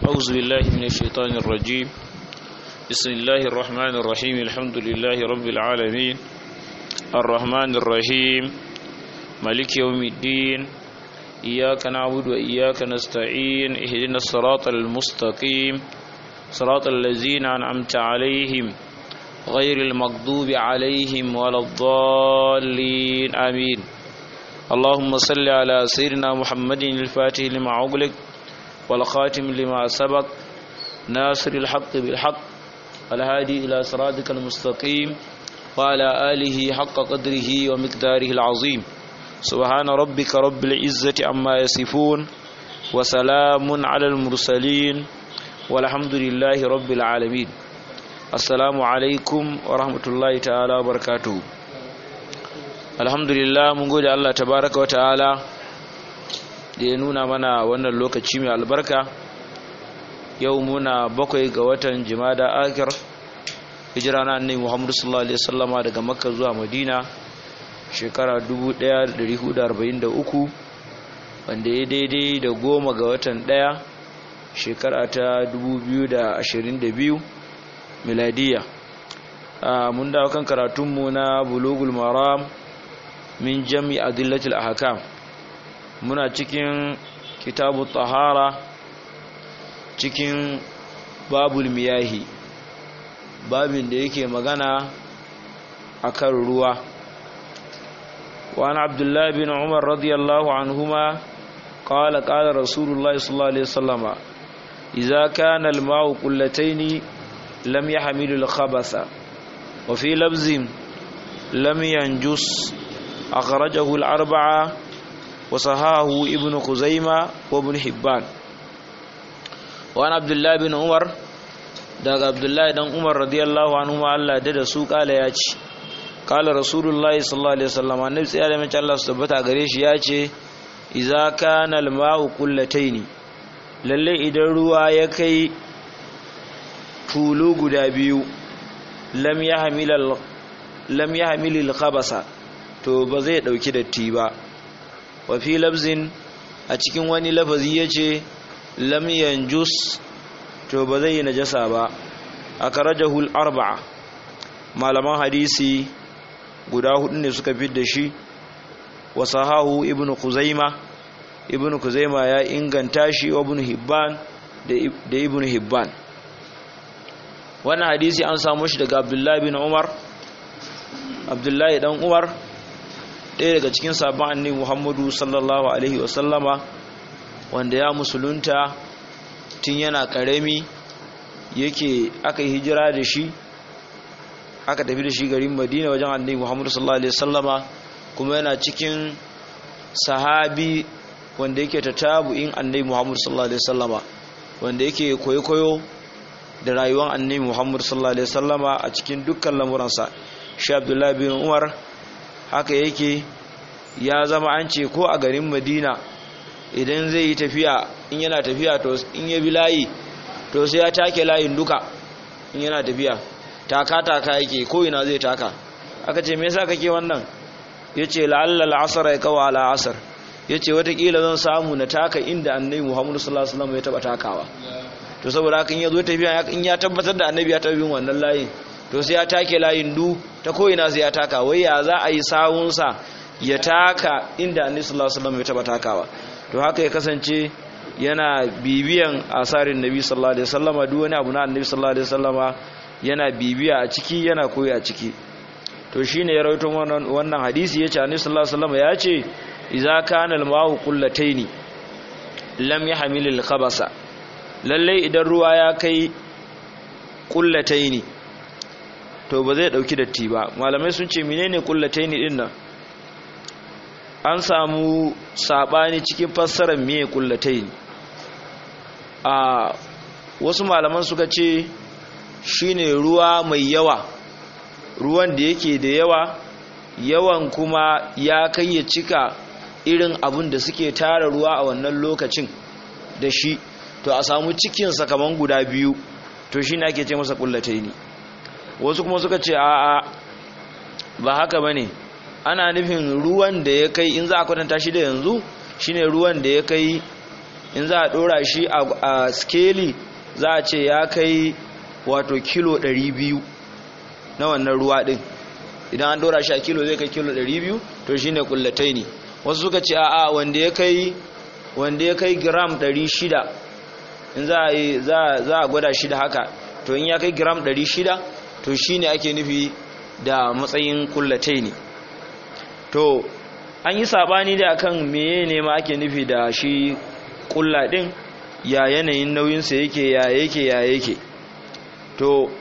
أعوذ بالله من الشيطان الرجيم بسم الله الرحمن الرحيم الحمد لله رب العالمين الرحمن الرحيم مالك يوم الدين إياك نعبد وإياك نستعين اهدنا الصراط المستقيم صراط الذين أنعمت عليهم غير المغضوب عليهم ولا الضالين آمين اللهم صل على سيدنا محمد الفاتح لما أغلق والخاتم لما سبق ناصر الحق بالحق الهادي إلى صراطك المستقيم وعلى آله حق قدره ومقداره العظيم سبحان ربك رب العزة عما يصفون وسلام على المرسلين والحمد لله رب العالمين السلام عليكم ورحمة الله تعالى وبركاته alhamdulillah mun gode Allah tabaraka wa ta'ala da ya nuna mana wannan lokaci mai albarka yau muna bakwai ga watan jimada akir hijira na annabi Muhammad sallallahu alaihi wasallama daga makka zuwa madina shekara 1443 wanda ya daidai da goma ga watan daya shekara ta 2022 miladiya mun dawo kan karatunmu na bulugul maram min jami adillatul ahkam muna cikin kitabu tahara cikin babul miyahi babin da yake magana akan ruwa وعن عبد الله بن عمر رضي الله عنهما قال قال رسول الله صلى الله عليه وسلم إذا كان الماء قلتين لم يحمل الخبث وفي لبز لم ينجس أخرجه الأربعة وصحاه ابن خزيمة وابن حبان وعن عبد الله بن عمر daga Abdullahi dan Umar radiyallahu anhu Allah da da su kala ya ce kala Rasulullahi sallallahu alaihi wasallam annabi sai da mace Allah su tabbata gare shi ya ce idza kana al-ma'u qullataini lalle idan ruwa ya kai tulu guda biyu lam yahmil lam yahmil al-khabasa to ba zai dauki datti ba wa fi labzin a cikin wani lafazi yace lam yanjus to ba zai yi najasa ba akrajahul arba'a malaman hadisi guda hudu ne suka fi da shi wa sahahu ibnu kuzaima ibnu kuzaima ya inganta shi wa ibnu hibban da ibnu hibban wannan hadisi an samu shi daga abdullahi bin umar abdullahi dan umar ɗaya daga cikin sabon annabi muhammadu sallallahu alaihi wasallama wanda ya musulunta tun yana ƙarami yake aka yi hijira da shi aka tafi da shi garin madina wajen annabi muhammadu sallallahu alaihi wasallama kuma yana cikin sahabi wanda yake ta tabu'in annabi muhammadu sallallahu alaihi wasallama wanda yake koyo-koyo da rayuwar annabi muhammadu sallallahu alaihi wasallama a cikin dukkan lamuransa shi abdullahi bin umar haka yake ya zama an ce ko a garin madina idan zai yi tafiya in yana tafiya to in ya bi layi to sai ya take layin duka in yana tafiya taka taka yake ko ina zai taka aka ce me yasa kake wannan yace la'alla al'asr ya kawa ala asr yace watakila zan samu na taka inda annabi Muhammad sallallahu alaihi wasallam ya taba takawa to saboda haka in ya zo tafiya in ya tabbatar da annabi ya taba bin wannan layin to sai ya take layin du ta ko ina sai ya taka wai ya za a yi sawunsa ya taka inda annabi sallallahu alaihi wasallam ya taba takawa to haka ya kasance yana bibiyan asarin nabi sallallahu alaihi wasallama duk wani abu na annabi sallallahu alaihi wasallama yana bibiya a ciki yana koyi a ciki to shine ya rawaito wannan wannan hadisi yace annabi sallallahu alaihi wasallama yace idza kana al-ma'u qullataini lam yahmil al-khabasa lalle idan ruwa ya kai qullataini to ba zai dauki datti ba malamai sun ce menene qullataini din nan an samu sabani cikin fassarar meye qullataini a wasu malaman suka ce shine ruwa mai yawa ruwan da yake da yawa yawan kuma ya kai ya cika irin abin da suke tara ruwa a wannan lokacin da shi to a samu cikinsa kaman guda biyu to shi ne ake ce masa kullatai ne wasu kuma suka ce a'a ba haka ba ne ana nufin ruwan da ya kai in za a kwatanta shi da yanzu shine ruwan da ya kai in za a dora shi a skeli za a ce ya kai wato kilo 200 na wannan ruwa din idan an dora shi a kilo zai kai kilo 200 to shine kullatai ne wasu suka ce a'a wanda ya kai wanda ya kai gram 600 in za a za a gwada shi da haka to in ya kai gram 600 to shine ake nufi da matsayin kullatai ne to an yi sabani da akan meye ne ma ake nufi da shi kulla din ya yanayin nauyinsa yake ya yake ya yake to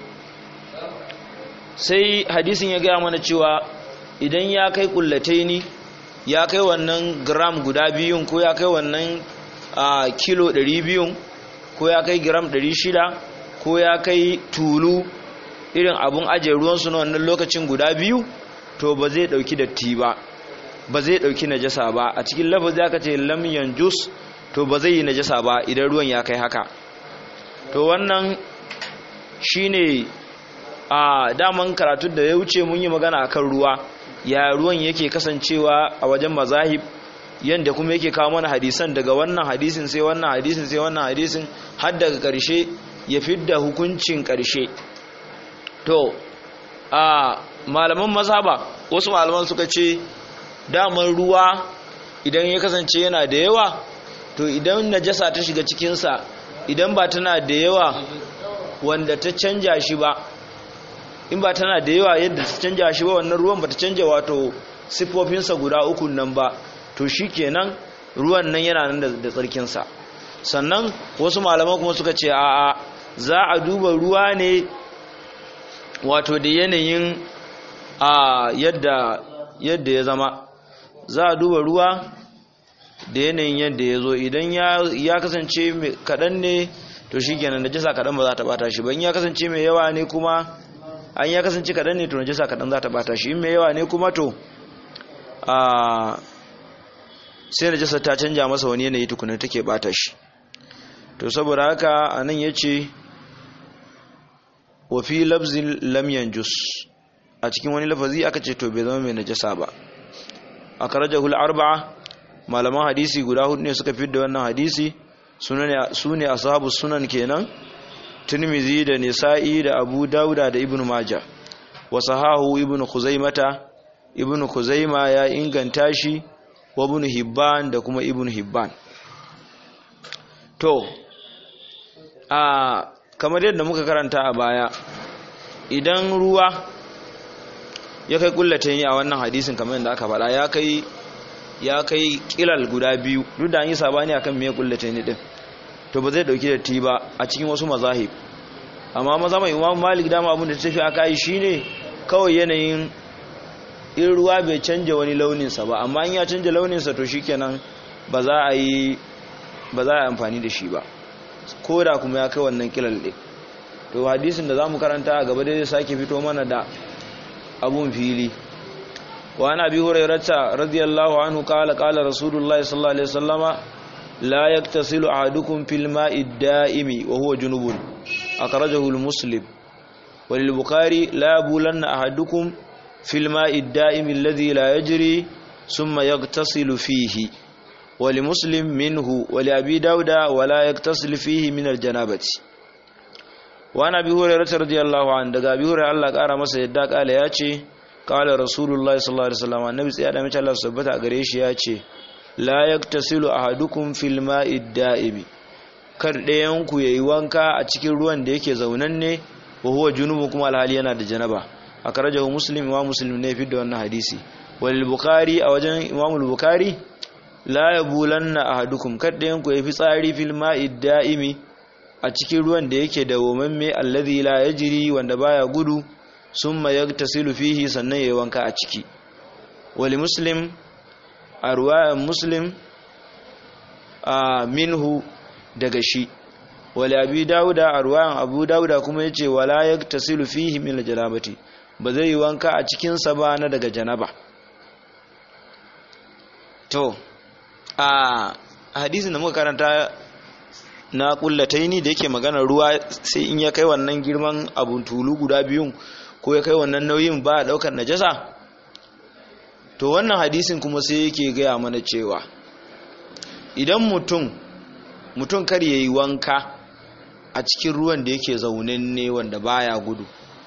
sai hadisin ya gaya mana cewa idan ya kai kullatai ne ya kai wannan gram guda biyun ko ya kai wannan kilo 200 ko ya kai gram 600 ko ya kai tulu irin abun ajiye ruwansu na wannan lokacin guda biyu to ba zai dauki datti ba ba zai dauki najasa ba a cikin lafazi aka ce lam yanjus to ba zai yi najasa ba idan ruwan ya kai haka to wannan shine a daman karatu da ya wuce mun yi magana akan ruwa ya ruwan yake kasancewa a wajen mazahib yanda kuma yake kawo mana hadisan daga wannan hadisin sai wannan hadisin sai wannan hadisin har daga karshe ya fidda hukuncin karshe to a malaman mazhaba wasu malaman suka ce daman ruwa idan ya kasance yana da yawa to idan najasa ta shiga cikinsa idan ba tana da yawa wanda ta canja shi ba in ba tana da yawa yadda ta canja shi ba wannan ruwan ba ta canja wato siffofinsa guda uku nan ba to shi kenan ruwan nan yana nan da tsarkinsa sannan wasu malaman kuma suka ce a'a za a duba ruwa ne wato da yanayin a yadda yadda ya zama za a duba ruwa da yanayin yadda ya zo idan ya kasance kaɗan ne to shi kenan da jisa kaɗan ba za ta bata shi ba in ya kasance mai yawa ne kuma an ya kasance kaɗan ne to na jisa kaɗan za ta bata shi in mai yawa ne kuma to a sai na jisa ta canja masa wani yanayi tukunan take bata shi to saboda haka a nan ya ce wafi labzin lamyan jus a cikin wani lafazi aka ce to bai zama mai najasa ba a karajahul arba'a malaman hadisi guda hudu ne suka fidda wannan hadisi su ne ashabu sunan kenan tirmizi da nisa'i da abu dauda da ibnu maja wa sahahu ibnu khuzaimata ibnu khuzaima ya inganta shi wa ibnu hibban da kuma ibnu hibban to a kamar yadda muka karanta a baya idan ruwa ya kai kullata a wannan hadisin kamar yadda aka faɗa ya kai ya kai kilal guda biyu duk da an yi sabani akan me kullata ne din to ba zai dauki da ti ba a cikin wasu mazahib amma maza mai imam malik dama abin da ta tafi aka yi shine kawai yanayin in ruwa bai canja wani launinsa ba amma in ya canja launinsa to shikenan ba za a yi ba za a yi amfani da shi ba ko da kuma ya kai wannan kilal ɗin to hadisin da za mu karanta a gaba dai zai sake fito mana da abun fili wa ana bi hurairata radiyallahu anhu qala qala rasulullahi sallallahu alaihi wasallama la yaktasilu ahadukum fil ma'i da'imi wa huwa junubun akhrajahu al-muslim wa lil bukhari la bulanna ahadukum fil ma'i da'imi alladhi la yajri thumma yaktasilu fihi wa li muslim minhu wa li abi dauda wa la yaktasilu fihi min al-janabati wa ana bi hurairata radiyallahu anhu daga bi hurairata Allah kara masa yadda kala ya ce kala rasulullahi sallallahu alaihi wasallam annabi sai da mace Allah subhanahu a gare shi ya ce la yaktasilu ahadukum fil ma'i da'imi kar ɗayan ku yayi wanka a cikin ruwan da yake zaunanne wa huwa junubu kuma alhali yana da janaba akrajahu muslim wa muslim ne fi da wannan hadisi wal bukhari a wajen imam al-bukhari la yabulanna ahadukum kar ɗayan ku yayi fitsari fil ma'i da'imi a cikin ruwan da yake da womamme alladhi la yajri wanda baya gudu summa yagtasilu fihi sannan yayi wanka a ciki wali muslim a ruwayan muslim a minhu daga shi wali abi dauda a ruwayan abu dauda kuma yace wala yagtasilu fihi min aljanabati ba zai yi wanka a cikin sa ba na daga janaba to a hadisin da muka karanta na kullataini da yake magana ruwa sai in ya kai wannan girman abun tulu guda biyun ko ya kai wannan nauyin ba a daukar najasa to wannan hadisin kuma sai yake gaya mana cewa idan mutum mutum kar ya yi wanka a cikin ruwan da yake zaunen ne wanda baya gudu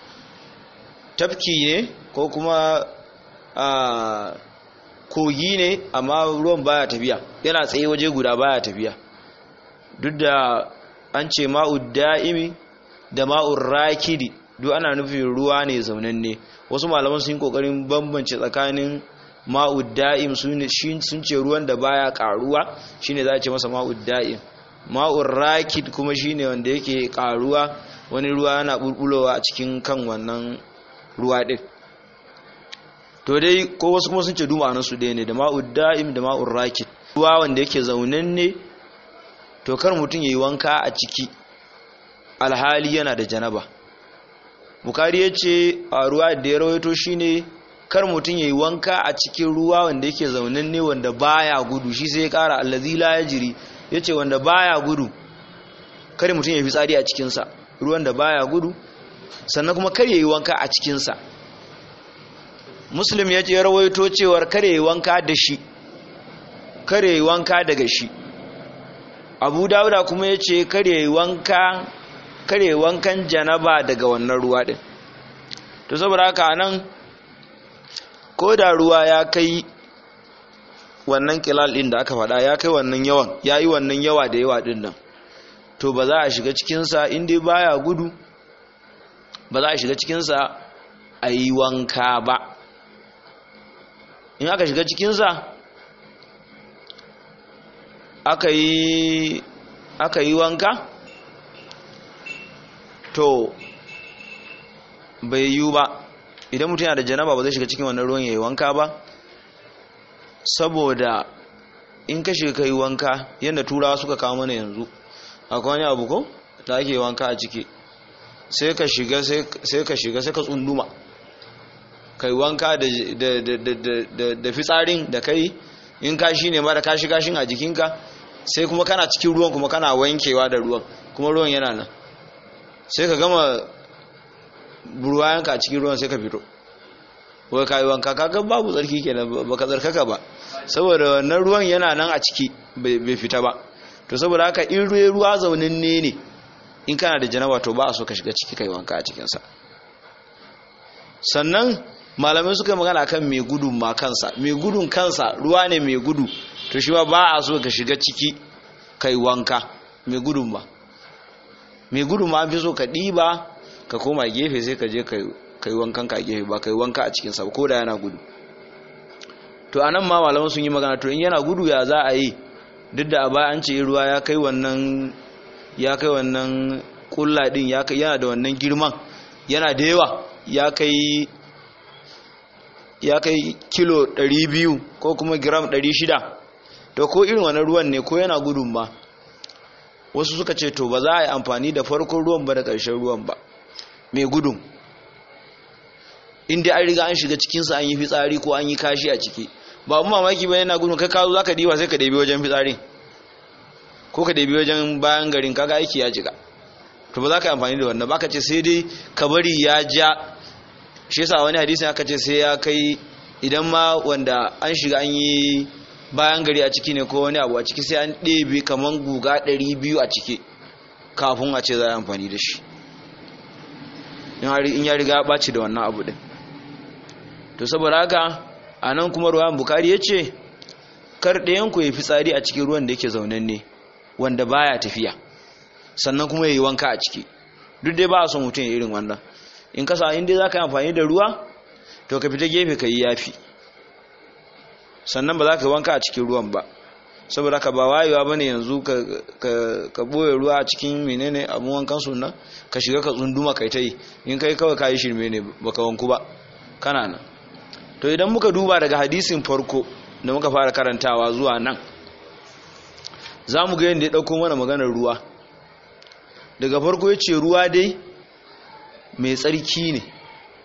tafki ne ko kuma a kogi ne amma ruwan baya tafiya yana tsaye waje guda baya tafiya duk da an ce ma'ud da'imi da ma'ur rakidi duk ana nufin ruwa ne zaunanne wasu malaman sun yi kokarin bambance tsakanin ma'ud da'im sun ce ruwan da baya karuwa shine za a ce masa ma'ud da'im ma'ur rakid kuma shine wanda yake karuwa wani ruwa yana bulbulowa a cikin kan wannan ruwa din to dai ko wasu kuma sun ce duma nan su ɗaya ne da ma'ud da'im da ma'ur rakid ruwa wanda yake zaunanne to kar mutum yayi wanka a ciki alhali yana da janaba bukari ya ce a ruwa da ya rawaito shine kar mutum ya yi wanka a cikin ruwa wanda yake zaunin ne wanda baya gudu shi sai ya kara allazi la yajri yace wanda baya gudu kar mutum ya fi tsari a cikinsa ruwan da baya gudu sannan kuma kar ya yi wanka a cikinsa muslim ya ce rawaito cewar kar ya yi wanka da shi kar ya yi wanka daga shi abu dawuda kuma ya ce kar ya yi wanka kare wankan janaba daga wannan ruwa din to saboda haka nan ko da ruwa ya kai wannan kilal din da aka faɗa ya kai wannan yawan ya yi wannan yawa da yawa din nan to ba za a shiga cikinsa inda baya gudu ba za a shiga cikinsa a yi wanka ba in aka shiga cikinsa aka yi aka yi wanka to bai yiwu ba idan mutum yana da janaba ba zai shiga cikin wannan ruwan yayi wanka ba saboda in ka shiga kai wanka yadda turawa suka kawo mana yanzu akwai wani abu ko da ake wanka a ciki sai ka shiga sai ka shiga sai ka tsunduma kai wanka da da fitsarin da kai in kashi ne ma da kashi kashin a jikinka sai kuma kana cikin ruwan kuma kana wankewa da ruwan kuma ruwan yana nan sai ka gama burwayanka a cikin ruwan sai ka fito wai kayi wanka kaga babu tsarki kenan baka tsarkaka ba saboda wannan ruwan yana nan a ciki bai fita ba to saboda haka in ruwa ruwa zaunin ne ne in kana da janaba to ba a so ka shiga ciki kai wanka a cikinsa sannan malamai suka magana kan mai gudun ma kansa mai gudun kansa ruwa ne mai gudu to shi ba a so ka shiga ciki kai wanka mai gudun ba mai gudun ma fi so ka ɗiba ka koma gefe sai ka je ka yi wankan ka gefe ba ka yi wanka a cikinsa ko da yana gudu to a nan ma malaman sun yi magana to in yana gudu ya za a yi duk da a baya an ce ruwa ya kai wannan ya kai wannan kulla din ya kai yana da wannan girman yana da yawa ya kai ya kai kilo 200 ko kuma gram 600 to ko irin wannan ruwan ne ko yana gudun ba wasu suka ce to ba za a yi amfani da farkon ruwan ba da ƙarshen ruwan ba mai gudun inda an riga an shiga cikinsa an yi fitsari ko an yi kashi a ciki ba mu mamaki ba yana gudun kai kazo za ka diba sai ka ɗabi wajen fitsari ko ka ɗabi wajen bayan garin kaga aiki ya jiga to ba za ka yi amfani da wannan ba ka ce sai dai ka bari ya ja shi yasa wani hadisi aka ce sai ya kai idan ma wanda an shiga an yi bayan gari a ciki ne ko wani abu a ciki sai an ɗebe kamar guga 200 a ciki kafin a ce za a amfani da shi in ya riga ɓaci da wannan abu ɗin to saboda haka a nan kuma ruwan bukari ya ce kar ɗayanku ya fi tsari a cikin ruwan da yake zaunen ne wanda baya tafiya sannan kuma ya yi wanka a ciki duk dai ba a son mutum ya irin wannan in kasa in dai za ka yi amfani da ruwa to ka fita gefe ka yi yafi sannan ba za ka yi wanka a cikin ruwan ba saboda ka ba wayewa ba ne yanzu ka ɓoye ruwa a cikin menene abin wankan sunan ka shiga ka tsunduma kai ta yi in kai kawai ka yi shirme ne ba ka wanku ba kana nan to idan muka duba daga hadisin farko da muka fara karantawa zuwa nan za mu ga yadda ya ɗauko mana maganar ruwa daga farko ya ce ruwa dai mai tsarki ne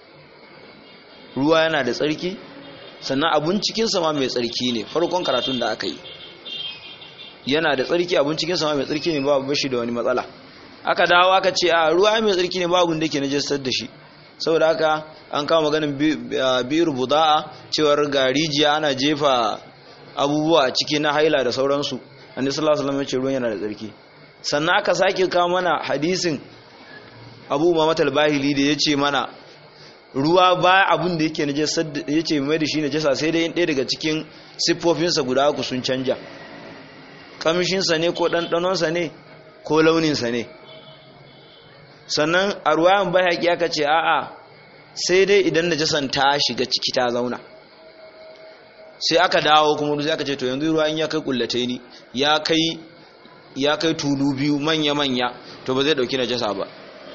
ruwa yana da tsarki sannan abun cikinsa ma mai tsarki ne farkon karatun da aka yi yana da tsarki abun cikinsa ma mai tsarki ne babu bashi da wani matsala aka dawo aka ce a ruwa mai tsarki ne babu da ke najastar da shi saboda haka an kawo maganin biyar buda'a cewar ga rijiya ana jefa abubuwa a ciki na haila da sauransu annabi sallallahu alaihi wasallam ya ce ruwan yana da tsarki sannan aka sake kawo mana hadisin Abu Umama al-Bahili da yace mana ruwa ba abun da yake najasa yace mai da shi najasa sai dai in ɗaya daga cikin siffofinsa guda uku sun canja kamshinsa ne ko ɗanɗanonsa ne ko launinsa ne sannan a ruwayan bayaki aka ce a'a sai dai idan najasan ta shiga ciki ta zauna sai aka dawo kuma sai aka ce to yanzu ruwa in ya kai kullatai ni ya kai ya kai tulu biyu manya manya to ba zai dauki najasa ba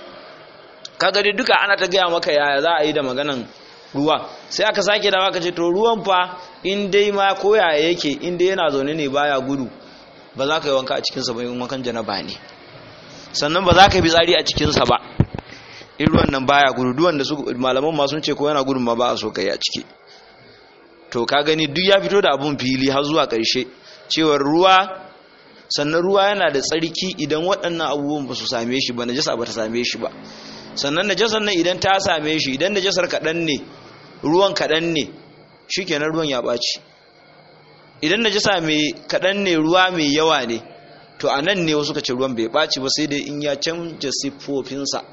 kaga dai duka ana ta gaya maka yaya za a yi da maganan ruwa sai aka sake dawo aka ce to ruwan fa in dai ma ko yaya yake in dai yana zaune ne baya gudu ba za ka yi wanka a cikinsa ba in wankan janaba ne sannan ba za ka yi fitsari a cikinsa ba in ruwan nan baya gudu duwan da su malaman ma sun ce ko yana gudun ma ba a so kai a ciki to ka gani duk ya fito da abun fili har zuwa ƙarshe cewar ruwa sannan ruwa yana da tsarki idan waɗannan abubuwan ba su same shi ba najasa ba ta same shi ba sannan najasar nan idan ta same shi idan najasar kaɗan ne ruwan kaɗan ne shikenan ruwan ya ɓaci idan najasa mai kaɗan ne ruwa mai yawa ne to a nan ne wasu ce ruwan bai ɓaci ba sai dai in ya canja siffofinsa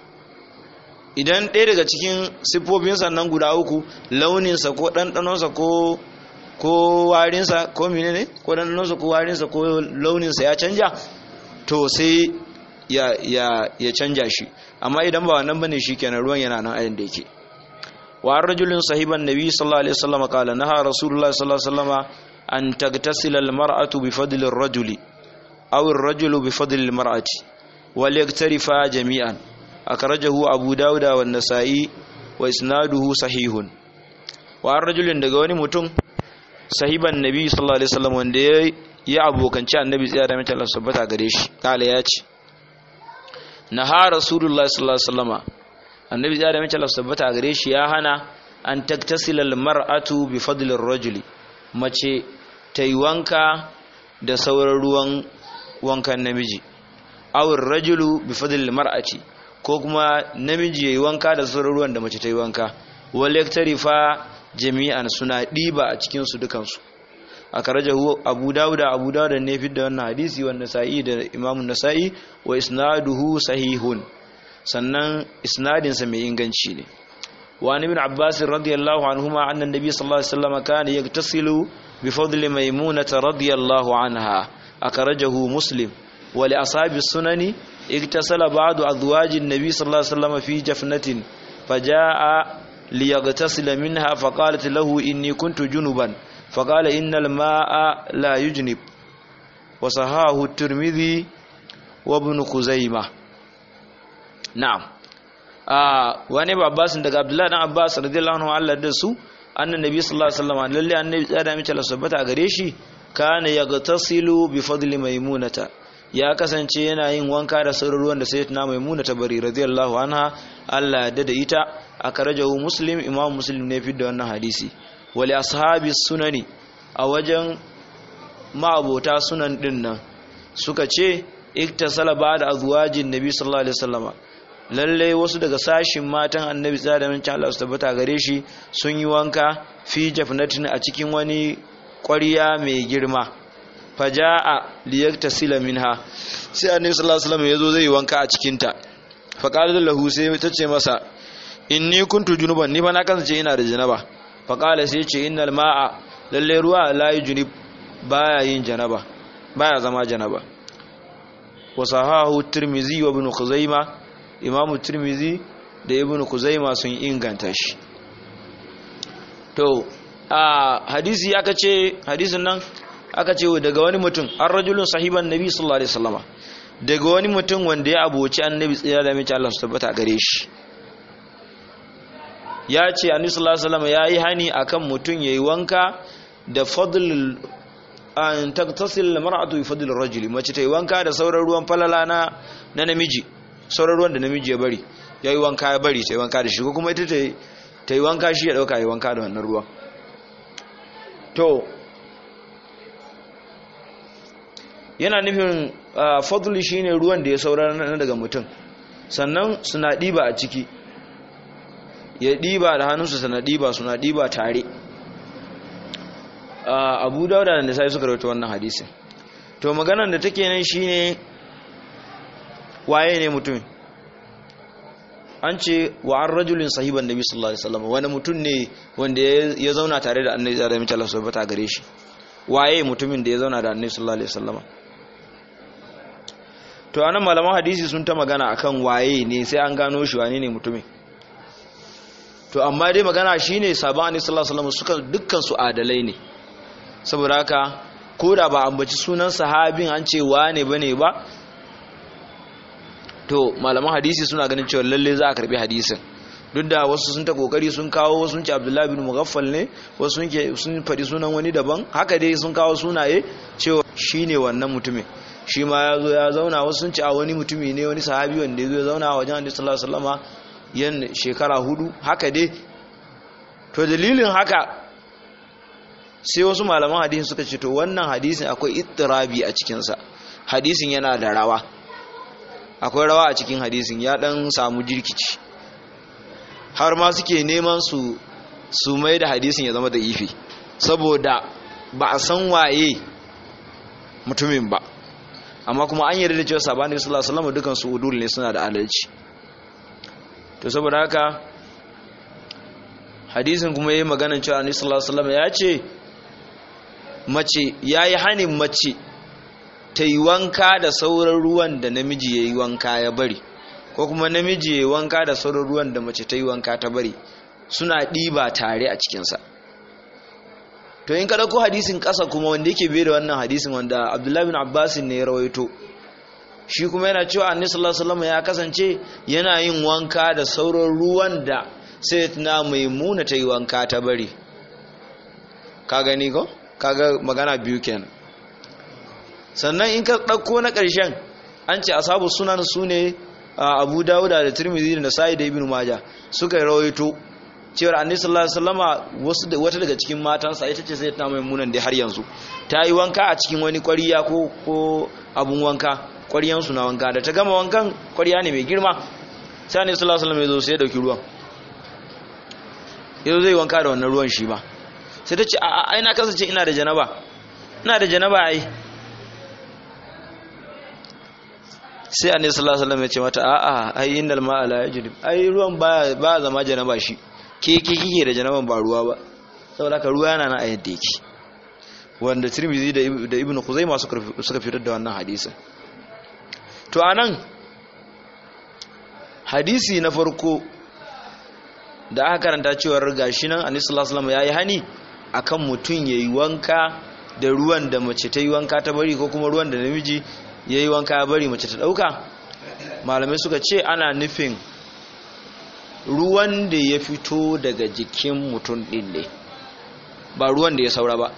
idan ɗaya daga cikin siffofinsa nan guda uku launinsa ko ɗanɗanonsa ko ko warinsa ko mine ne ko ɗanɗanonsa ko warinsa ko launinsa ya canja to sai ya, ya, ya canja shi amma idan ba wannan bane shi kenan ruwan yana nan ayin da yake wa rajulun sahiban nabi sallallahu alaihi wasallam qala naha rasulullahi sallallahu alaihi wasallam an tagtasila almar'atu bi fadli ar-rajuli aw ar-rajulu bi fadli al-mar'ati wal yaktarifa jami'an akhrajahu abu dawud wa an-nasa'i wa isnaduhu sahihun wa rajulun daga wani mutum sahiban nabi sallallahu alaihi wasallam wanda ya yi abokanci annabi tsaya da mace Allah subhanahu gare shi kala ya ce naha rasulullahi sallallahu alaihi wasallam annabi tsaya da mace Allah subhanahu gare shi ya hana an taktasila al-mar'atu bi fadli ar-rajuli mace ta yi wanka da sauran ruwan wankan namiji awar rajulu bi fadlil mar'ati ko kuma namiji yayi wanka da sauran ruwan da mace ta yi wanka wal yaktarifa jami'an suna diba a cikin su dukan su akarajahu abu dauda abu dauda ne fi da wannan hadisi wa nasa'i da imamu nasa'i wa isnaduhu sahihun sannan isnadin sa mai inganci ne وعن ابن عباس رضي الله عنهما أن النبي صلى الله عليه وسلم كان يغتسل بفضل ميمونة رضي الله عنها أخرجه مسلم ولأصحاب السنن اغتسل بعض أزواج النبي صلى الله عليه وسلم في جفنة فجاء ليغتسل منها فقالت له إني كنت جنبا فقال إن الماء لا يجنب وصحاه الترمذي وابن خزيمة نعم wani babbasin daga abdullahi dan abbas radiyallahu anhu Allah da su annan nabi sallallahu alaihi wasallam lalle annabi tsada mace la sabbata gare shi kana yagtasilu bi fadli maimunata ya kasance yana yin wanka da sauran ruwan da sayyidatuna maimunata bari radiyallahu anha Allah da da ita akarajahu muslim imam muslim ne fi da wannan hadisi wali ashabi sunani a wajen ma'abota sunan din nan suka ce iktasala ba da azwajin nabi sallallahu alaihi wasallama lallai wasu daga sashin matan annabi tsada da mincin Allah su tabbata gare shi sun yi wanka fi jafnatin a cikin wani ƙwariya mai girma faja'a liyaktasila minha sai annabi sallallahu alaihi wasallam yazo zai yi wanka a cikin ta fa qala lahu sai ta ce masa inni kuntu junuban ni fa na kasance ina da janaba fa qala sai ce innal ma'a lalle ruwa la yujunib baya yin janaba baya zama janaba wa sahahu tirmizi wa ibn khuzaimah imamu tirmizi da ibn kuzaima sun inganta shi to a hadisi aka ce hadisin nan aka ce daga wani mutum an rajulun sahiban nabi sallallahu alaihi wasallama daga wani mutum wanda ya aboci annabi tsira da mace Allah su tabbata gare shi ya ce annabi sallallahu alaihi wasallama yayi hani akan mutum yayi wanka da fadl an taktasil mar'atu bi fadl ar-rajuli mace ta yi wanka da sauran ruwan falala na na namiji sauran ruwan da namiji ya bari ya yi wanka ya bari ta yi wanka da shi ko kuma ita ta yi wanka shi ya ɗauka ya yi wanka da wannan ruwan to yana nufin fadli shi ne ruwan da ya saura na daga mutum sannan suna ɗiba a ciki ya ɗiba da hannunsu suna ɗiba suna ɗiba tare abu dauda da sai suka rauta wannan hadisin to maganar da take nan shine waye ne mutumin an ce wa an rajulin sahiban nabi sallallahu alaihi wasallam wani mutum ne wanda ya zauna tare da annabi da mace Allah subhanahu gare shi waye mutumin da ya zauna da annabi sallallahu alaihi wasallam to anan malaman hadisi sun ta magana akan waye ne sai an gano shi wane ne mutumin to amma dai magana shine sabon annabi sallallahu alaihi wasallam suka dukkan su adalai ne saboda haka ko da ba ambaci sunan sahabin an ce wane bane ba to malaman hadisi suna ganin cewa lalle za a karbi hadisin duk da wasu sun ta kokari sun kawo wasu sun ce abdullahi bin mughaffal ne wasu sun sun faɗi sunan wani daban haka dai sun kawo sunaye cewa shine wannan mutumin shi ma ya zo ya zauna wasu sun ce a wani mutumi ne wani sahabi wanda ya zo ya zauna a wajen annabi sallallahu alaihi wasallama yan shekara hudu haka dai to dalilin haka sai wasu malaman hadisin suka ce to wannan hadisin akwai ittirabi a cikinsa hadisin yana da rawa akwai rawa a cikin hadisin ya dan samu jirkici har ma suke neman su su mai da hadisin ya zama da ifi saboda ba a san waye mutumin ba amma kuma an yarda da cewa sabani sallallahu alaihi wasallam dukan su udul ne suna da adalci to saboda haka hadisin kuma yayi maganar cewa annabi sallallahu alaihi wasallam ya ce mace yayi hanin mace ta yi wanka da sauran ruwan da namiji ya yi wanka ya bari ko kuma namiji ya yi wanka da sauran ruwan da mace ta yi wanka ta bari suna ɗiba tare a cikinsa to in ka ɗauko hadisin ƙasa kuma wanda yake bai da wannan hadisin wanda abdullahi bin abbasin ne ya rawaito shi kuma yana cewa annabi sallallahu alaihi wasallam ya kasance yana yin wanka da sauran ruwan da sai na maimuna ta yi wanka ta bari ka gani ko kaga magana biyu kenan sannan in ka ɗauko na ƙarshen an ce asabu sunan su ne abu dawuda da turmizi da nasa'i da ibn maja suka rawaito cewar annabi sallallahu alaihi wasallama wasu wata daga cikin matansa ita ce sai ta mai munan da har yanzu ta yi wanka a cikin wani ƙwariya ko ko abun wanka ƙwariyan su na wanka da ta gama wankan ƙwariya ne mai girma sai annabi sallallahu alaihi wasallam ya zo sai ya dauki ruwan yanzu zai wanka da wannan ruwan shi ba sai ta ce a ai na kasance ina da janaba ina da janaba ai sai annabi sallallahu alaihi wasallam ya ce mata a'a ai innal ma'a la yajrib ai ruwan ba ba zama janaba shi ke ke kike da janaban ba ruwa ba saboda ka ruwa yana na ayat da yake wanda Tirmidhi da da Ibn Khuzaimah suka suka fitar da wannan hadisin to anan hadisi na farko da aka karanta cewa gashi nan annabi sallallahu alaihi wasallam yayi hani akan mutun yayi wanka da ruwan da mace ta yi wanka ta bari ko kuma ruwan da namiji ya yi wanka ya bari mace ta ɗauka malamai suka ce ana nufin ruwan da ya fito daga jikin mutum ɗin ne ba ruwan da ya saura ba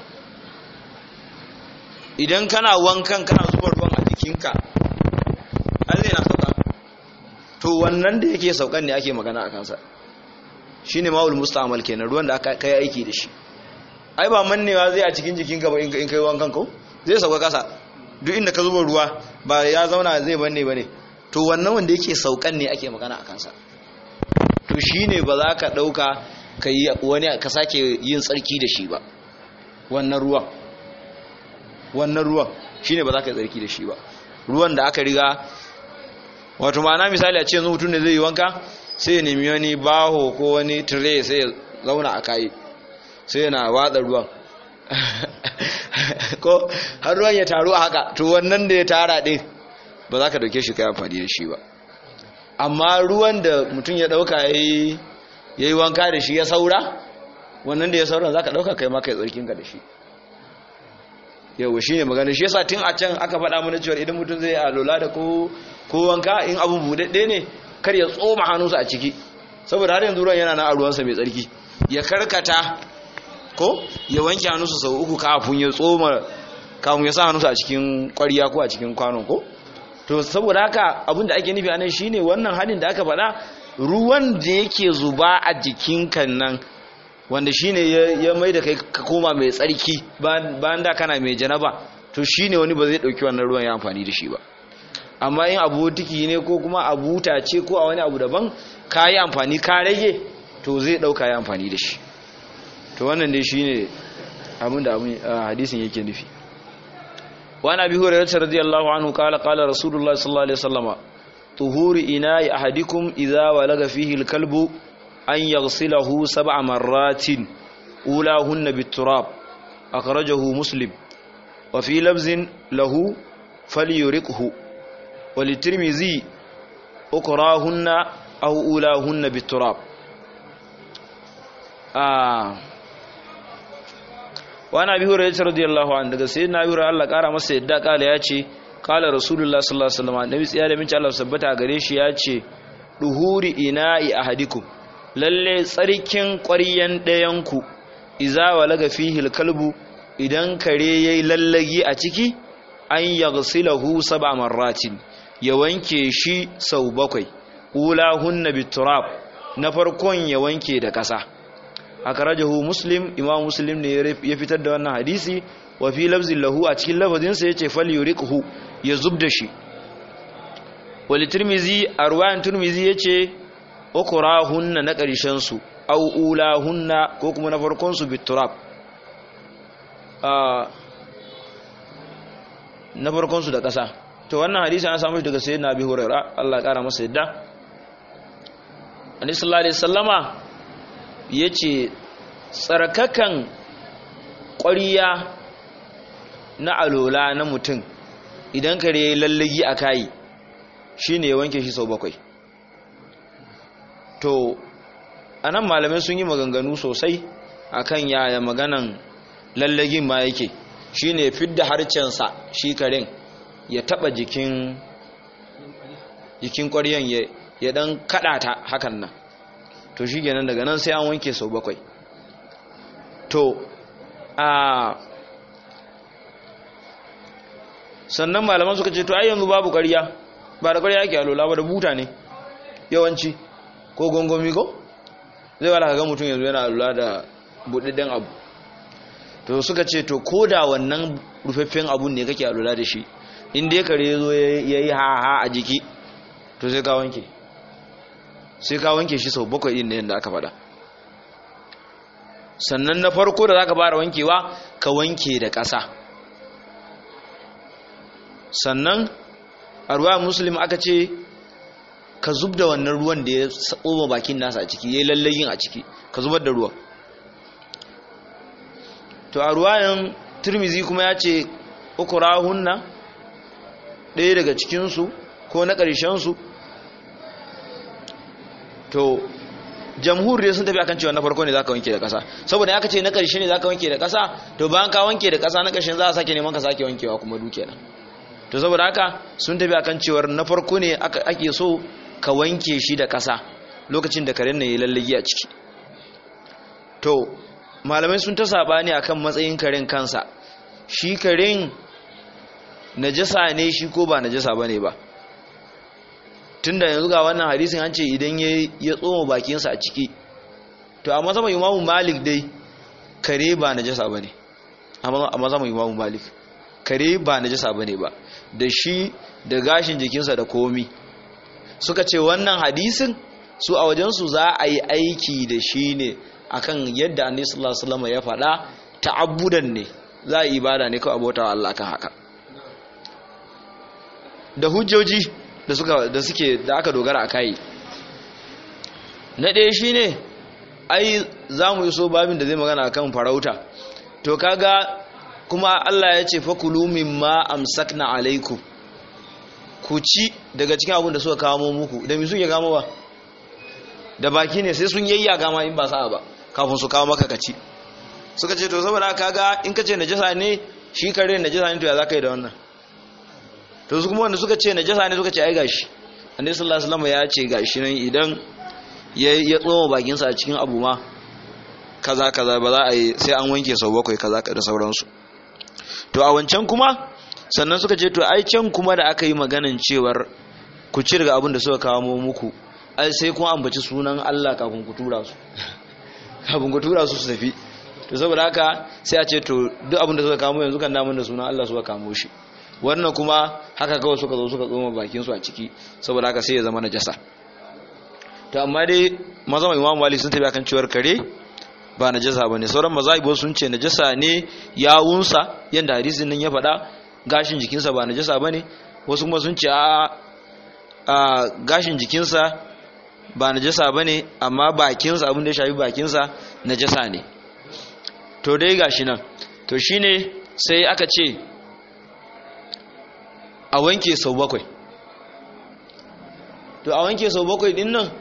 idan kana wankan kana zuba ruwan a jikinka an zai na sauka to wannan da yake saukan ne ake magana a kansa shi ne ma'ul musta'amal kenan ruwan da aka kai aiki da shi ai ba mannewa zai a cikin jikinka ba in kai wankan ko zai sauka kasa duk inda ka zuba ruwa ba ya zauna zai banne ba ne to wannan wanda yake saukan ne ake magana a kansa to shi ne ba za ka ɗauka ka yi wani ka sake yin tsarki da shi ba wannan ruwan wannan ruwan shi ne ba za ka yi tsarki da shi ba ruwan da aka riga wato ma'ana misali a ce yanzu mutum ne zai yi wanka sai ya nemi wani baho ko wani tire sai ya zauna a kayi sai yana watsa ruwan ko har ruwan ya taru a haka to wannan da ya tara ɗin ba za ka dauke shi ka amfani da shi ba amma ruwan da mutum ya dauka ya yi wanka da shi ya saura wannan da ya saura za ka dauka kai maka ya tsarkinka da shi yau shi ne magana shi yasa tun a can aka faɗa mana cewa idan mutum zai alola da ko wanka in abu buɗaɗɗe ne kar ya tsoma hannunsa a ciki saboda har yanzu ruwan yana na a ruwansa mai tsarki ya karkata ko ya wanke hannunsa sau uku kafin ya tsoma kafin ya sa hannunsa a cikin kwariya ko a cikin kwanon ko to saboda haka abin da ake nufi a nan shine wannan halin da aka faɗa ruwan da yake zuba a jikinka nan wanda shine ya mai da kai ka koma mai tsarki bayan da kana mai janaba to shine wani ba zai ɗauki wannan ruwan ya amfani da shi ba amma in abu tiki ne ko kuma abu ce ko a wani abu daban ka yi amfani ka rage to zai ɗauka ya amfani da shi to wannan dai shine abin da hadisin yake nufi wa nabi hurairah radiyallahu anhu qala qala rasulullah sallallahu alaihi wasallam tuhuri ina'i ahadikum idha walaga fihi al-kalbu an yaghsilahu sab'a marratin ulahunna bit-turab akhrajahu muslim wa fi labzin lahu falyuriqhu wa litirmizi ukrahunna aw ulahunna bit-turab ah wani abi hurairah radiyallahu anhu daga sayyidina abi hurairah Allah kara masa yadda kala ya ce kala rasulullah sallallahu alaihi wasallam nabi tsiya da minci Allah sabbata gare shi ya ce duhuri ina'i ahadikum lalle tsarkin ƙwaryan ɗayan ku iza walaga fihi kalbu idan kare yayi lallagi a ciki an yaghsilahu sab'a marratin ya wanke shi sau bakwai ulahunna biturab na farkon ya wanke da ƙasa akarajahu muslim imam muslim ne ya fitar da wannan hadisi wa fi lafzin lahu a cikin lafazinsa yace fal yuriqhu ya zubda shi wal tirmizi a ruwayan tirmizi yace ukurahunna na karshen su aw ulahunna ko kuma na farkon su biturab na farkon su da kasa to wannan hadisi an samu shi daga sayyidina abi hurairah Allah ya kara masa yadda annabi sallallahu alaihi wasallama ya ce tsarkakan ƙwariya na alola na mutum idan kare ya yi lallagi a kayi shi ne ya wanke shi sau bakwai to a nan malamai sun yi maganganu sosai akan yaya maganan lallagin ma yake shi ne fidda harcensa shi karen ya taba jikin jikin ƙwariyan ya dan kaɗa ta hakan nan to shi kenan daga nan sai an wanke sau bakwai to a sannan malaman suka ce to ai yanzu babu ƙarya ba da ƙarya ake alola ba da buta ne yawanci ko gongomi ko zai wala ga mutum yanzu yana alola da buɗaɗɗen abu to suka ce to ko da wannan rufaffen abun ne kake alola da shi inda ya kare zo ya yi ha-ha a jiki to sai ka wanke sai ka wanke shi sau bakwai ɗin da yadda aka faɗa sannan na farko da za ka fara wankewa ka wanke da ƙasa sannan a ruwa musulun aka ce ka zub da wannan ruwan da ya tsoma bakin nasa a ciki ya yi lallayin a ciki ka zubar da ruwan to a ruwayan turmizi kuma ya ce uku rahunna ɗaya daga cikinsu ko na ƙarshensu to jamhur dai sun tafi akan cewa na farko ne zaka wanke da ƙasa saboda aka ce na ƙarshe ne zaka wanke da ƙasa to bayan ka wanke da ƙasa na ƙarshen za a sake neman ka sake wankewa kuma duke nan to saboda haka sun tafi akan cewar na farko ne ake so ka wanke shi da ƙasa lokacin da karen na yi lallagi a ciki to malamai sun ta sabani akan matsayin karen kansa shi karen najasa ne shi ko ba najasa bane ba tunda yanzu ga wannan hadisin an ce idan ya tsoma bakinsa a ciki to a mazama imamu malik dai kare ba najasa bane a mazama imamu malik kare ba najasa bane ba da shi da gashin jikinsa da komi suka ce wannan hadisin su a wajensu za a yi aiki da shi ne akan yadda annabi sallallahu alaihi wasallam ya faɗa ta'abbudan ne za a yi ibada ne kawai abota Allah kan haka da hujjoji da suka da suke da aka dogara a kai na ɗaya shine ai za mu yi so babin da zai magana akan farauta to kaga kuma Allah ya ce fakulu mimma amsakna alaikum ku ci daga cikin abin da suka kawo muku da mi suke kamo ba da baki ne sai sun yayya gama in ba sa'a ba kafin su kawo maka kaci suka ce to saboda kaga in ka ce najasa ne shi kare najasa ne to ya zaka yi da wannan to su kuma wanda suka ce najasa ne suka ce ai gashi annabi sallallahu alaihi wasallam ya ce gashi nan idan ya ya tsoma bakin sa a cikin abu ma kaza kaza ba za a yi sai an wanke sau bakwai kaza da sauransu to a wancan kuma sannan suka ce to ai can kuma da aka yi maganan cewar ku ci daga abin da suka kawo muku ai sai kuma ambaci sunan Allah kafin ku tura su kafin ku tura su su tafi to saboda haka sai a ce to duk abin da suka kamo yanzu kan damun da sunan Allah suka kamo shi wannan kuma haka kawai suka zo suka tsoma bakin su a ciki saboda haka sai ya zama najasa to amma dai mazan Imam Malik sun tafi akan cewar kare ba najasa bane sauran mazaibo sun ce najasa ne yawunsa yanda hadisin nan ya faɗa gashin jikinsa ba najasa bane wasu kuma sun ce a a gashin jikinsa ba najasa bane amma bakinsa abin da ya shafi bakinsa najasa ne to dai gashi nan to shine sai aka ce a wanke sau bakwai to a wanke sau bakwai din nan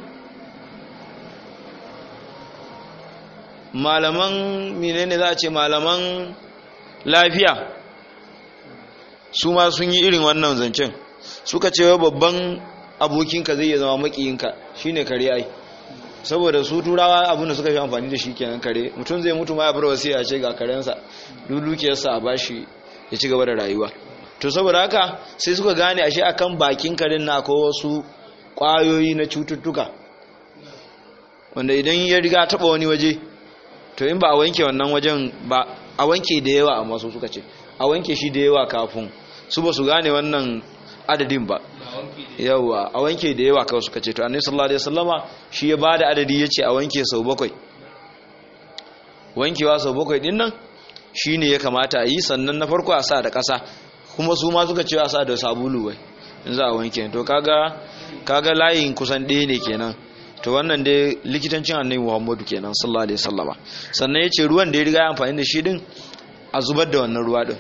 malaman menene za a ce malaman lafiya su ma sun yi irin wannan zancen suka ce babban abokinka zai iya zama makiyinka shine kare ai saboda su turawa abinda suka fi amfani da shi kenan kare mutum zai mutu ma ya bar wasiya ce ga karensa dukiyarsa a bashi ya ci gaba da rayuwa to saboda haka sai suka gane ashe akan bakin karen na akwai wasu kwayoyi na cututtuka wanda idan ya riga taba wani waje to in ba a wanke wannan wajen ba a wanke da yawa amma su suka ce a wanke shi da yawa kafin su ba su gane wannan adadin ba yawa a wanke da yawa kawai suka ce to annabi sallallahu alaihi wasallama shi ya bada adadi yace a wanke sau bakwai wankewa sau bakwai din nan shine ya kamata a yi sannan na farko a sa da ƙasa kuma su ma suka ce a sa da sabulu wai in za a wanke to kaga kaga layin kusan ɗaya ne kenan to wannan dai likitancin annabi Muhammadu kenan sallallahu alaihi wasallama sannan yace ruwan da ya riga amfani da shi din a zubar da wannan ruwa din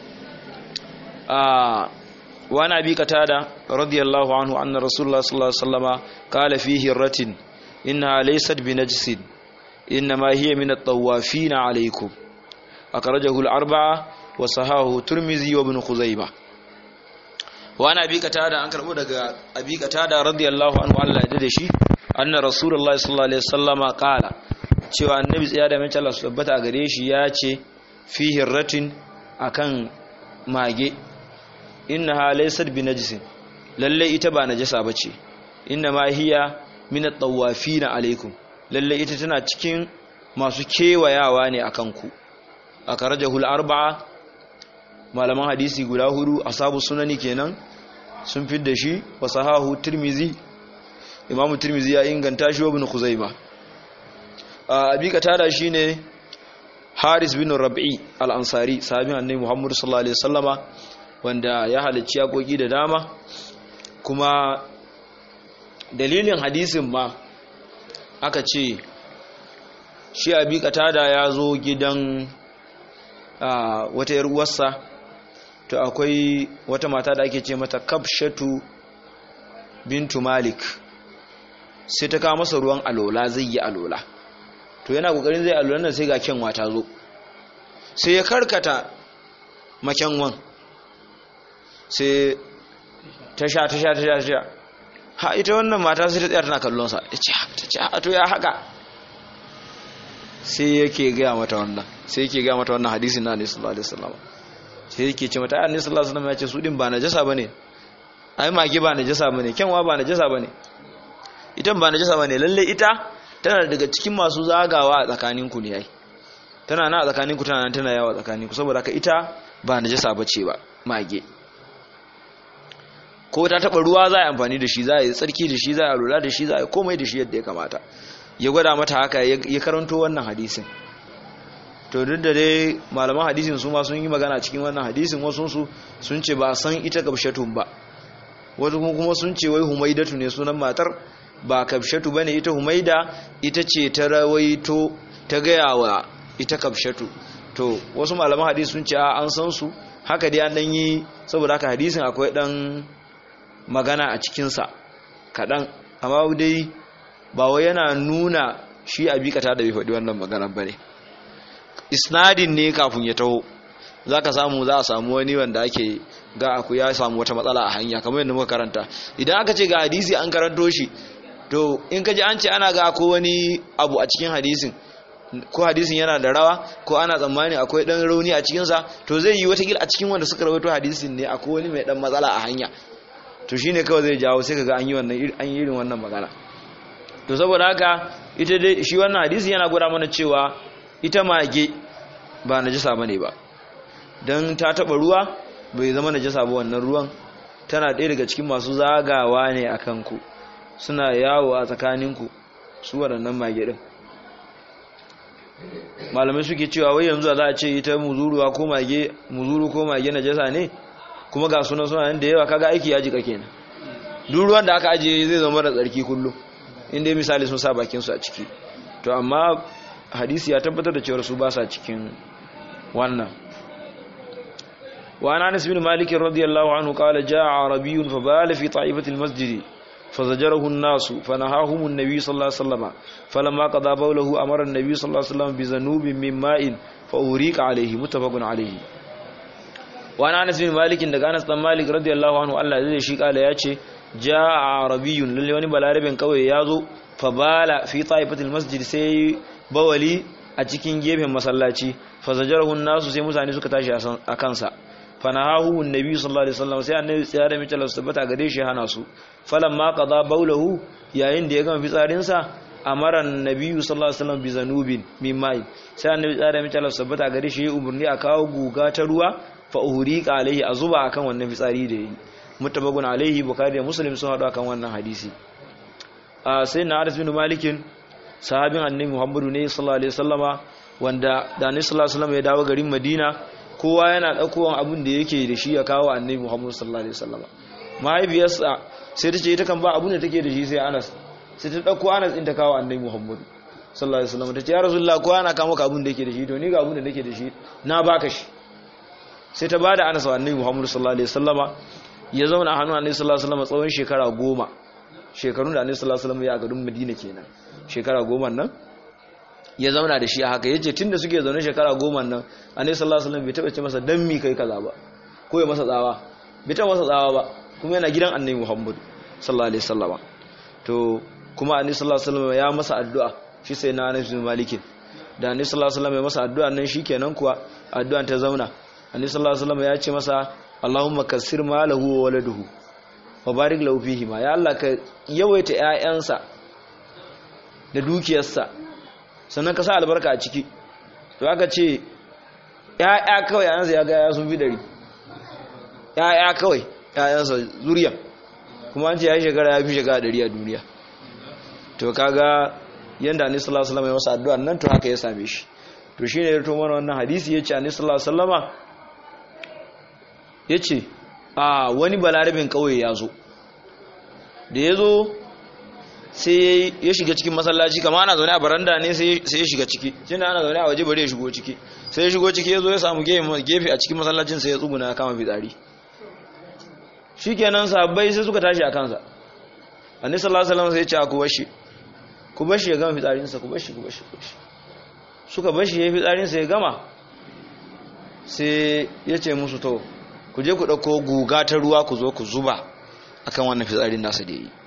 a wani abi katada radiyallahu anhu anna rasulullah sallallahu alaihi wasallama qala fihi ratin inna laysat binajsin inma hiya min at-tawafin alaykum akhrajahu al-arba'a wa sahahu turmizi wa ibn khuzaimah wani abi katada an karbo daga abi katada radiyallahu anhu Allah ya dade shi anna rasulullah sallallahu alaihi wasallama qala cewa annabi tsaya da mai Allah su tabbata a gare shi ya ce fihi ratin akan mage innaha laysat binajsin lalle ita ba najasa bace inna ma hiya min at-tawafin alaikum lalle ita tana cikin masu kewayawa ne akan ku akarajahu al-arba'a malaman hadisi guda hudu asabu sunani kenan sun fidda shi wa sahahu tirmizi imamu tirmizi ya inganta shi wa ibn khuzaima abi katada shine haris bin rab'i al-ansari sahabin annabi muhammad sallallahu alaihi wasallama wanda ya halicci yakoki da dama kuma dalilin hadisin ma aka ce shi abi katada ya zo gidan wata yar uwarsa to akwai wata mata da ake ce mata kabshatu bintu malik sai ta kawo masa ruwan alola zai yi alola to yana kokarin zai alola nan sai ga kyanwa ta zo sai ya karkata makyanwan sai ta sha ta sha ta sha ta sha ha ita wannan mata sai ta tsaya tana kallonsa ta ce ta ce a to ya haka sai yake gaya mata wannan sai yake gaya mata wannan hadisin na annabi sallallahu alaihi wasallam sai yake ce mata annabi sallallahu alaihi wasallam ya ce su din ba najasa bane ai mage ba najasa bane kyanwa ba najasa bane ita ba najasa bane lalle ita tana daga cikin masu zagawa a tsakanin ku ne ai tana na a tsakanin ku tana nan tana yawa tsakanin ku saboda ka ita ba najasa bace ba mage ko ta taba ruwa za a yi amfani da shi za a yi tsarki da shi za a lura da shi za a yi komai da shi yadda ya kamata ya gwada mata haka ya karanto wannan hadisin to duk da dai malaman hadisin su ma sun yi magana cikin wannan hadisin wasu su sun ce ba san ita kabshatun ba wasu kuma sun ce wai humaidatu ne sunan matar ba kabshatu bane ita humaida ita ce ta rawaito ta gaya wa ita kabshatu to wasu malaman hadisi sun ce a an san su haka dai an dan yi saboda haka hadisin akwai dan magana a cikinsa kaɗan amma dai ba wai yana nuna shi a bikata da bai faɗi wannan magana ba ne isnadin ne kafin ya taho za ka samu za a samu wani wanda ake ga aku ya samu wata matsala a hanya kamar yadda muka karanta idan aka ce ga hadisi an karanto shi to in ka ji an ce ana ga ko wani abu a cikin hadisin ko hadisin yana da rawa ko ana tsammani akwai dan rauni a cikinsa to zai yi wata a cikin wanda suka rawaito hadisin ne akwai wani mai dan matsala a hanya to shine kawai zai jawo sai kaga an yi wannan an yi irin wannan magana to saboda haka ita dai shi wannan hadisi yana gwada mana cewa ita mage ba najasa bane ba dan ta taba ruwa bai zama najasa ba wannan ruwan tana ɗaya daga cikin masu zagawa ne akan ku suna yawo a tsakaninku su waɗannan mage din malamai suke cewa wai yanzu za a ce ita muzuruwa ko mage muzuru ko mage najasa ne kuma ga sunan suna nan da yawa kaga aiki ya jika kenan duk ruwan da aka ajiye zai zama da tsarki kullum inda misali sun sa bakin su a ciki to amma hadisi ya tabbatar da cewa su ba sa cikin wannan وعن انس بن مالك رضي الله عنه قال جاء عربي فبال في طائفه المسجد فزجره الناس فنهاهم النبي صلى الله عليه وسلم فلما قضى بوله امر النبي صلى الله عليه وسلم بذنوب من ماء فأوريق عليه متفق عليه وعن انس بن مالك daga Anas dan Malik radiyallahu anhu Allah zai shi kala yace jaa arabiyyun lalle wani balarabin kawai yazo fabala fi taifatil masjid sai bawali a cikin gefen masallaci fazajarahu nasu sai mutane suka tashi a kansa fanahahu annabi sallallahu alaihi wasallam sai annabi ya da mace Allah tabbata gare shi hana su falamma qada baulahu yayin da ya gama fitsarin sa amara annabi sallallahu alaihi wasallam bi zanubin min mai sai annabi ya da mace Allah tabbata gare shi ya umurni a kawo guga ta ruwa fa uhriqa alaihi azuba akan wannan fitsari da yi mutabakun alaihi bukhari da muslim sun hadu akan wannan hadisi a sai na Anas bin Malik sahabin annabi Muhammadu ne sallallahu alaihi wasallama wanda da annabi sallallahu alaihi wasallam ya dawo garin Madina kowa yana ɗaukowan abin da yake da shi ya kawo annabi Muhammad sallallahu alaihi wasallam mahaifiyarsa sai ta ce ita kan ba abin da take da shi sai Anas sai ta ɗauko Anas din ta kawo annabi Muhammad sallallahu alaihi wasallam ta ce ya rasulullah ko ana kawo maka abin da yake da shi to ni ga abin da nake da shi na baka shi sai ta bada Anas wa annabi Muhammad sallallahu alaihi wasallama ya zauna a hannun annabi sallallahu alaihi wasallam tsawon shekara goma shekarun da annabi sallallahu alaihi wasallam ya a garin Madina kenan shekara goma nan ya zauna da shi a haka yace tunda suke zaune shekara goma nan annabi sallallahu alaihi wasallam bai taba ce masa dan mi kai kaza ba ko ya masa tsawa bai taba masa tsawa ba kuma yana gidan annabi Muhammad sallallahu alaihi wasallama to kuma annabi sallallahu alaihi wasallam ya masa addu'a shi sai na Anas bin Malik da annabi sallallahu alaihi wasallam ya masa addu'a nan shikenan kuwa addu'an ta zauna annabi sallallahu alaihi wasallam ya ce masa Allahumma kassir malahu wa waladuhu wa barik lahu fihi ma ya Allah ka yawaita ƴaƴansa da dukiyarsa sannan ka sa albarka a ciki to aka ce ya'ya kawai yayansa ya ga ya sun fi dari ya'ya kawai yayansa zuriya kuma an ce ya yi shekara ya fi shekara dari a duniya to kaga yanda anis sallallahu alaihi wasallam ya masa addu'a nan to haka ya same shi to shine ya to mana wannan hadisi yace anis sallallahu alaihi wasallama yace a wani balarabin kauye ya zo da ya zo sai ya shiga cikin masallaci kama ana zaune a baranda ne sai ya shiga ciki shine ana zaune a waje bari ya shigo ciki sai ya shigo ciki ya zo ya samu gefe a cikin masallacin sai ya tsuguna ya kama fitsari shikenan sabbai sai suka tashi a kansa annabi sallallahu alaihi wasallam sai ya ce ku bashi ku bashi ya gama fitsarin sa ku bashi ku bashi suka bashi ya yi fitsarin sa ya gama sai ya ce musu to ku je ku dauko guga ta ruwa ku zo ku zuba akan wannan fitsarin nasa da yi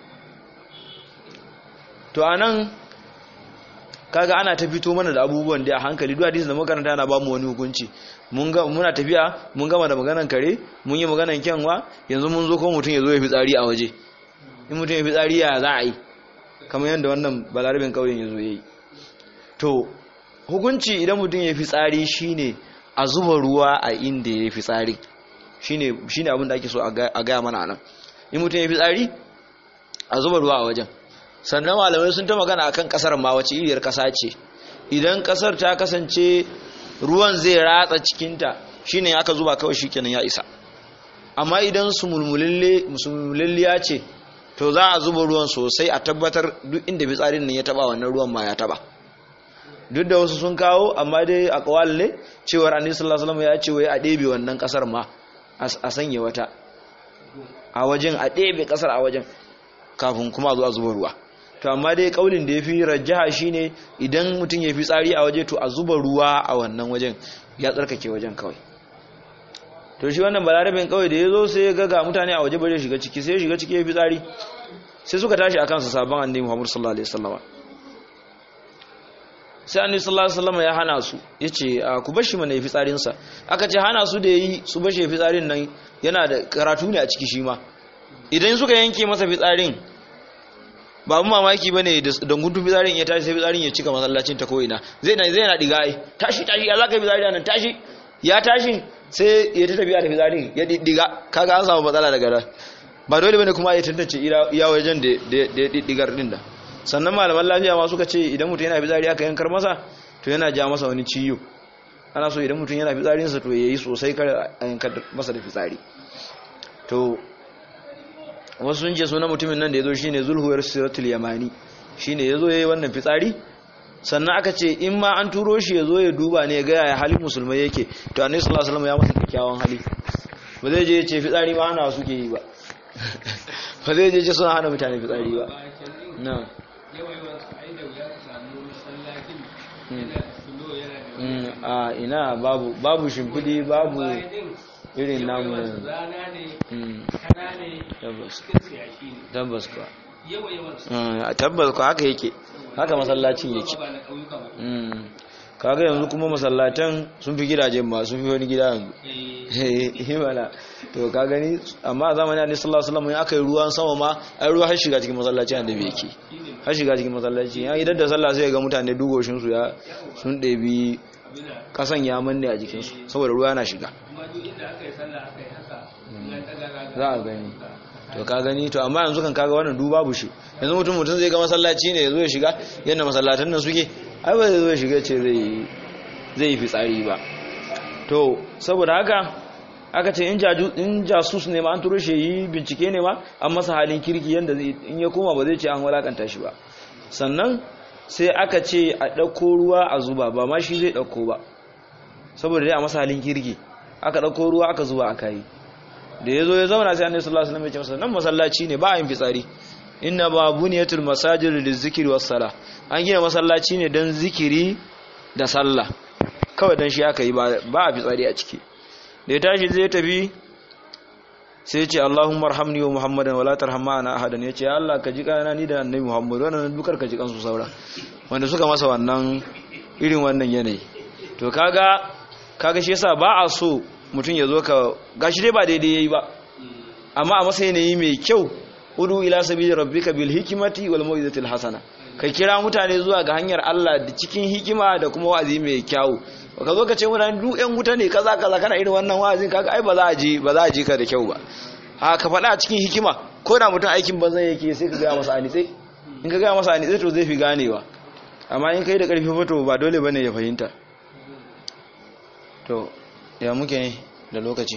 to anan kaga ana ta fito mana da abubuwan da a hankali duk hadisi da makaranta yana ba mu wani hukunci mun ga muna tafiya mun gama da maganan kare mun yi maganan kyanwa yanzu mun zo ko mutum ya zo ya fi tsari a waje in mutum ya fi tsari ya za a yi kamar yadda wannan balarabin kauyen ya zo ya yi to hukunci idan mutum ya fi tsari shine a zuba ruwa a inda ya fi tsari shine shine abin da ake so a gaya mana nan in mutum ya fi tsari a zuba ruwa a wajen sannan malamai sun ta magana akan kasar ma wace iriyar kasa ce idan kasar ta kasance ruwan zai ratsa cikinta shine aka zuba kawai shikenan ya isa amma idan su mulmulalliya ce to za a zuba ruwan sosai a tabbatar duk inda fitsarin nan ya taba wannan ruwan ma ya taba duk da wasu sun kawo amma dai a kawal ne cewar annabi sallallahu alaihi wasallam ya ce wai a ɗebe wannan kasar ma a sanya wata a wajen a ɗebe kasar a wajen kafin kuma a zo a zuba ruwa to amma dai kaulin da ya fi rajaha shine idan mutum ya fi tsari a waje to a zuba ruwa a wannan wajen ya tsarkake wajen kawai to shi wannan balarabin kawai da ya zo sai ya ga mutane a waje bare shiga ciki sai ya shiga ciki ya fi tsari sai suka tashi a kansa sabon annabi Muhammad sallallahu alaihi wasallam sai annabi sallallahu alaihi wasallam ya hana su yace ku bar shi mana yafi tsarin sa aka ce hana su da yi su bar shi yafi tsarin nan yana da karatu ne a ciki shi ma idan suka yanke masa fitsarin ba mu mamaki ba ne da gudun fitsarin ya tashi sai fitsarin ya cika masallacin ta ko'ina zai na zai na diga ai tashi tashi ya zaka fitsari nan tashi ya tashi sai ya ta tafiya da fitsarin ya diga kaga an samu matsala daga nan ba dole bane kuma ya tantance iya wajen da ya digar din da sannan malaman lafiya ma suka ce idan mutum yana fitsari aka yankar masa to yana ja masa wani ciyo ana so idan mutum yana fitsarinsa to yayi sosai kar a yankar masa da fitsari to wasu sun ce suna mutumin nan da ya zo shi ne zulhuwar siratul yamani shi ne ya zo ya yi wannan fitsari sannan aka ce in ma an turo shi ya zo ya duba ne ya gaya ya halin musulmai yake to annabi sallallahu alaihi wasallam ya masa kyakkyawan hali ba zai je ya ce fitsari ma hana suke yi ba ba zai je ce suna hana mutane fitsari ba na a ina babu babu shimfidi babu irin namu tabbas ba tabbas ko haka yake haka masallacin yake kaga yanzu kuma masallatan sun fi gidajen ma sun fi wani gida yanzu himala to ka gani amma a zamanin annabi sallallahu alaihi wasallam aka yi ruwan sama ma ai ruwa har shiga cikin masallaci annabi yake har shiga cikin masallaci ya idan da sallah sai ga mutane dugoshin su ya sun ɗebi kasan ya manne a jikin su saboda ruwa yana shiga za a gani to ka gani to amma yanzu kan kaga wannan duba bushi yanzu mutum mutum zai ga masallaci ne ya zo ya shiga yadda masallatan nan suke ai ba zai zo ya shiga ce zai zai yi fitsari ba to saboda haka aka ce in jasus ne ma an turo shi yi bincike ne ma an masa halin kirki yadda in ya koma ba zai ce an walakanta shi ba sannan sai aka ce a ɗauko ruwa a zuba ba ma shi zai ɗauko ba saboda dai a masa halin kirki aka ɗauko ruwa aka zuba aka yi da ya zo ya zauna sai annabi sallallahu alaihi wasallam ya ce masa nan masallaci ne ba a yin fitsari inna ba buniyatul masajid lizikri was sala an gina masallaci ne dan zikiri da sallah kawai dan shi aka yi ba a fitsari a ciki da ya tashi zai tafi sai ce Allahumma arhamni wa Muhammadan wala tarham ma'ana ahadan yace ya Allah ka ji kana ni da annabi Muhammad wannan dukar ka ji kansu saura wanda suka masa wannan irin wannan yanayi to kaga kaga shi yasa ba a so mutum ya zo ka gashi dai ba daidai yayi ba amma a masa yanayi mai kyau udu ila sabili rabbika bil hikmati wal mau'izatil hasana ka kira mutane zuwa ga hanyar Allah da cikin hikima da kuma wa'azi mai kyau ka zo ka ce mutane duk yan wuta ne kaza kaza kana irin wannan wa'azin kaga ai ba za a ji ba za a ji ka da kyau ba a ka faɗa a cikin hikima ko da mutum aikin banzan yake sai ka gaya masa anitse in ka gaya masa anitse to zai fi ganewa amma in kai da ƙarfi fito ba dole bane ya fahimta to ya muke da lokaci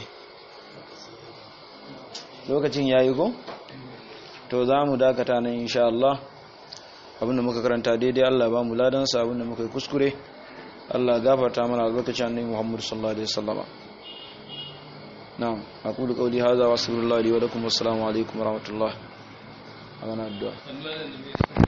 lokacin yayi ko to za mu dakata nan insha Allah abinda muka karanta daidai Allah ba mu ladansa abinda muka yi kuskure Allah gafarta mana lokacin annabi Muhammad sallallahu alaihi wasallama na'am aqulu qawli hadha wa sallallahu alaihi wa lakum assalamu alaikum wa rahmatullah amana addu'a